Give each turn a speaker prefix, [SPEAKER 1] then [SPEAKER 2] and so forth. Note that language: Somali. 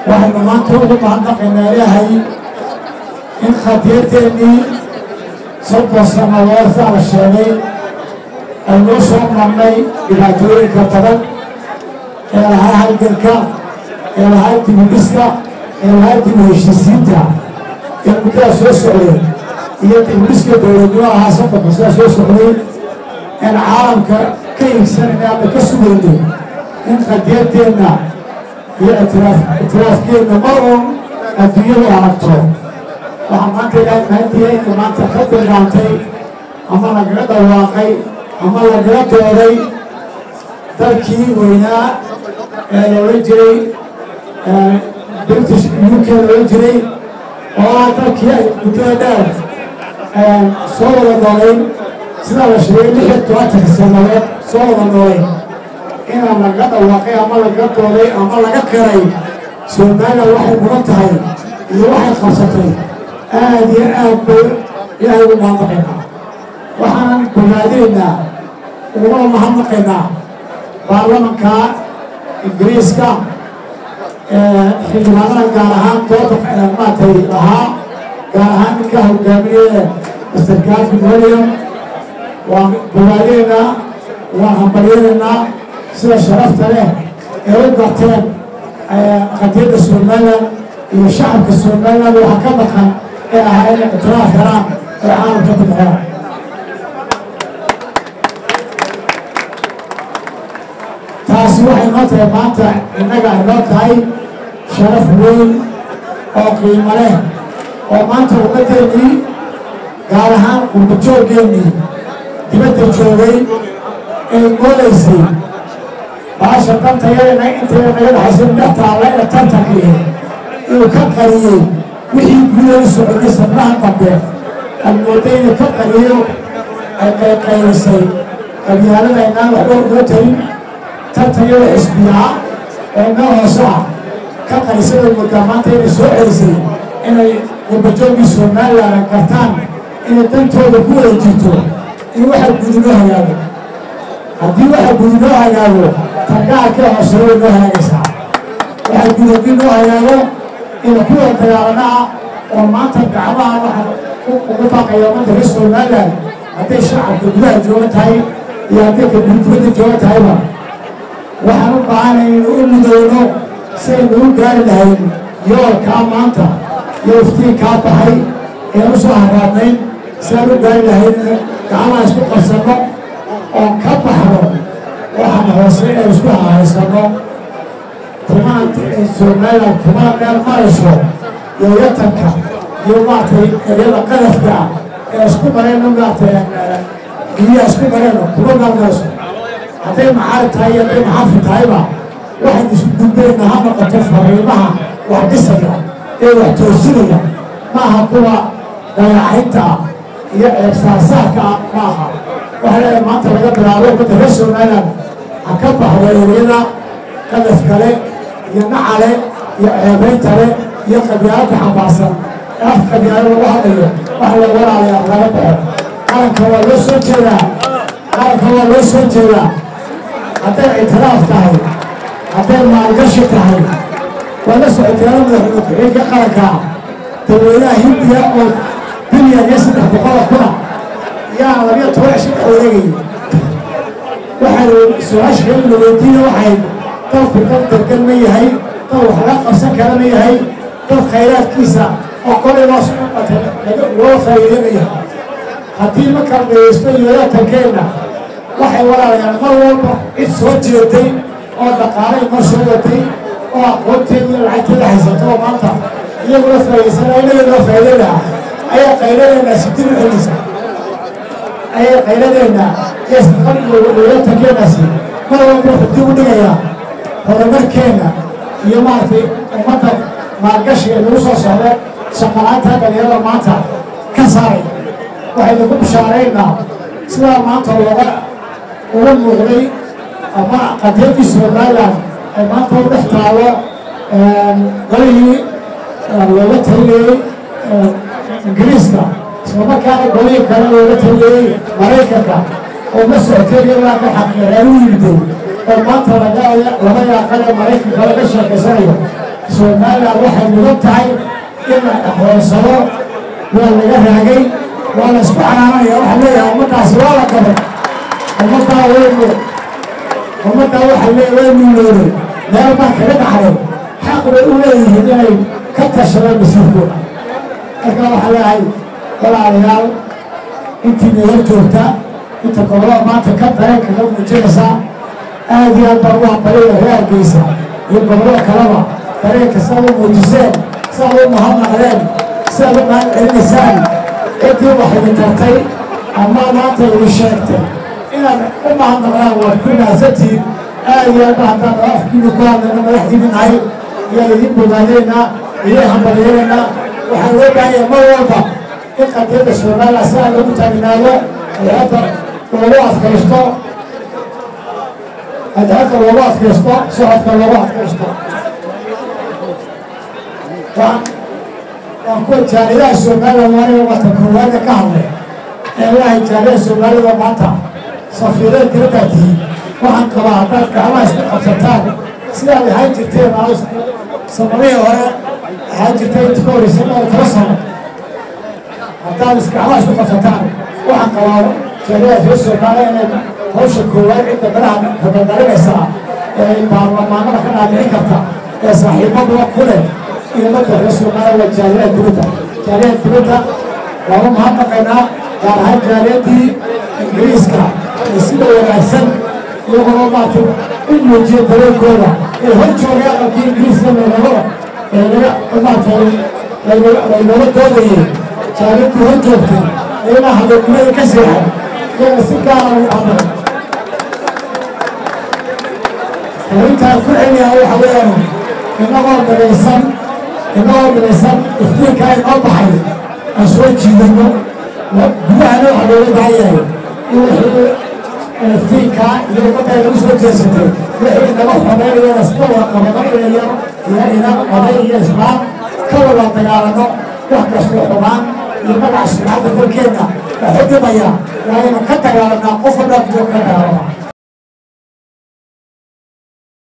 [SPEAKER 1] waxaynu maanta ugu mahadnaqaynaa ilaahay in khadiyadeennii soddon sannadood saa la sheegay aynoo soo marnay dhibaatooyinka badan ee lahaa halganka ee lahaa dibudhiska ee lahaa dibu heshiisiinta ee muddadaa soo socday iyo dibudhiska dowladnimo ahaa soddonka sidaa soo socday een caalamka ka iigsanayna ama ka sugaynay in khadiyadeenna iyo itiraaf itiraafkeenna mar uun adduunyadu aragto waxaa maanta ilaahay mahantiya inay maanta ka bildaantay ama lagaga dhawaaqay ama lagaga dooday dalkii weynaa ee loola jiray british uk loola jiray oo ah dalkii ay muddada dheer soo wada noolayn sidaa la sheegay lix iyo tobantanka sannadood soo wada noolay inaan lagaga dhawaaqay ama lagaga dooday ama laga qiray somalilan waxay mudan tahay iyo waxay qabsatay aad iyo aad bay ilaahay ugu mahadnaqaynaa waxaanan bogaadinaynaa uguna mahadnaqaynaa baarlamanka ingiriiska xildhibaanada gaar ahaan dooda maaragtay lahaa gaar ahaan ninka hogaaminaya master gafin william waan bogaadinaynaa waan hambalyanaynaa sida sharafta leh ee u garteen qadiyadda somalilan iyo shacabka somalilan waxa ka maqan ee ahaa inay ictiraaf helaan ee caalamka ku baxeen taasi waxay noo tahay maanta innaga ay noo tahay sharaf weyn oo qiimo leh oo maanta ummaddeennii gaar ahaan qurbajooggeennii dibadda joogay ee moolaysay baasha dantayadana intayda naga dhaxaysa dhex taalla ee tartankii inuu ka qariyey wixii gudaha u soconay sabnaha dambe aad mooday inuu ka qariyo ay qayqaylisay qabyaalada inaan waxba noo tarin tartanyada xisbiyaa oo meel hoose ah ka qarisada moodaa maanta inay soo celisay inay qurbajoogii somalilan gartaan inay dantooda ku wada jirto in waxa gudinoo hagaago haddii waxa gudinoo hagaago targaarkee hoose way noo hagaagaysaa waxa gudadii noo hagaago ina kuwa dagaalanaha oo maanta gacmaha waxa ugu baaqaya ummadda reer somalilan hadday shacabka gudaha jooga tahay iyo hadday ka dibadda jooga tahayba waxaan u baahanay inu u mudowno si aynu u gaari lahayn yoolkaa maanta iyo iftiinkaa baxay ee u soo haraadnayn si aan u gaari lahayn gacmaha isku qabsanno oo ka baxno waxaan hoose ee isku hahaysanno kumaan somalilan kumana meel marayso iyo yatanka iyo maaragtay eryada qadafka ah ee isku marayno maaragtay biyaha isku marayno kuma meel marayso hadday macaarib tahay iyo hadday maxaafid tahayba waxaan isu gudbayna ha noqoto fariimaha wax dhisaya ee wax toosinaya maaha kuwa dayacaynta ah iyo ceebsaasaarka ah maaha waxaa leedahay maanta laga bilaabo ummadda reer somalilan ha ka baxdo eryada qadaf kale iyo nacale iyo ceebeyntale iyo qabyaalada xambaarsan ee afka qabyaalo lagu hadlayo waxa la walaalayaa laga baxo qaranka waa loo soo jeedaa qaranka waa loo soo jeedaa hadday ictiraaf tahay hadday maalgashi tahay waa la socoteena madaxweyne ku-xigeenka qaranka dadweynaha hindiya oo bilyan iyo saddex boqola kuna yaa labiyo toban cisho dhex wareegayay waxay su-aasha kale la weydiina waxay dalku dad degan ma yahay dad wax laga qabsan kara ma yahay dad khayraadkiisa oo kolay loo loo faa'iideynaya haddii ma kala dhegeysto yooyatankeenna waxay walaalayaan mar walba cid soo jeeday oo dhaqaalay noo soo watay oo aqoonteeda iyo lacagteeda haysato oo maanta iyaguna faa'iidaysanaa inaga noo faa'iideynaa ayaa qayladeenna sidib u celisa ayay qayladeenna iyo safar iyo yooyatankeennasi mar walba wuxuu dib u dhigayaa horumarkeenna iyo maaragtay ummadda maalgashiga nagu soo socda shaqalaanta dhalinyarada maanta ka saaray waxaynu ku bishaaraynaa sidaa maanta looga uga muuqday ama qadiyadii somalilan ay maanta u dhex taalo golihii looga taliyey ingiriiska islamarkaana golihii kale looga taliyey maraykanka oo ma socotay iyadoo ka xaqiiqeen u yimiday oo maanta laga laba yaaqan ee maraykanka laga sheekaysanayo somalilan waxay mudan tahay in la aqoonsado waa laga raagay waa la isku canaanaya waxaa leeyahay ummaddaasi waa la gabay ummaddaa waynu ummaddaa waxaa leeyahay waynu noolay meel baa kaga dhacday xaq bay u leeyihiin inay ka tashadaan masiirkooda marka waxaa leeyahay walaalayaal intii nala joogta inta gobolada maanta ka dareen kaga muujinaysaa aad iyo aad baan u aqbalaya reergeysa iyo gobolada kaleba dareenka siaad u muujiseen siaad u mahadnaqdeen siaad u mahad celinaysaan ciddii waxayna tartay ama maanta idin sheegtay inaad u mahadnaqdaan waad ku mahadsantihiin aad iyo aad ba haddaan afkiina ku hadlayna madaxdiina nahay ayaa idin bogaadaynaa idin hambalyeelaynaa waxaan loo baahanya mar walba in qadiyadda somalilan si aan lagu taagnaado hayadda loogu adkaysto hayadda loogu adkaysto socodka loogu adkaysto waan waan kuwa jaaridaha somalilan waaniga wata koowaada ka hadlay ee waahay jaarida soomaalida maanta safiirada dibaddaa tihiin waxaan qabaa haddaad gacmaha isku qabsataan sidaad ahaan jirteen sanadihii hore ahaan jirtay inta ka horreysay oo tala sano haddaad isgacmaha isku qabsataan waxaan qabaa jaarida reer soomaaliya inay hawsha koowaad cidda baraha habadarinaysaa ee baarlamaanada ka dhaadhicin karta ee saaxiibaduba ku leh iyo marka reer soomaaliya waa jaariyada dibadda jaariyada dibadda waanu mahadnaqaynaa gaar ahaan jaariyadii ingiriiska ee sida wanaagsan iyagoo maartay u muujiya dareenkooda ee hor joogay aqalkii ingiriiska meelabada ee naga maartay laynooga doodayay jaariyadii hor joogtay ee ilaa habeennimada ka seexay iyaga si gaara u amray arrintaan ku celiyaa waxa weeyaan inagoo midaysan inagoo midaysan iftiinkaa inoo baxay aan soo jiidano gudahana waxaa looga baahanyahay in wixii iftiinkaa iyo ummadda ay nagu soo jeesatay wixii naga xoreynayana iska wada qabano iyo iyo ina oday iyo islaan ka wada dagaalano wax kastoo xumaan iyo magaca sumcadda dalkeenna waxu dhimaya waa inu ka dagaalanaa qof walbaa kujo ka dagaalama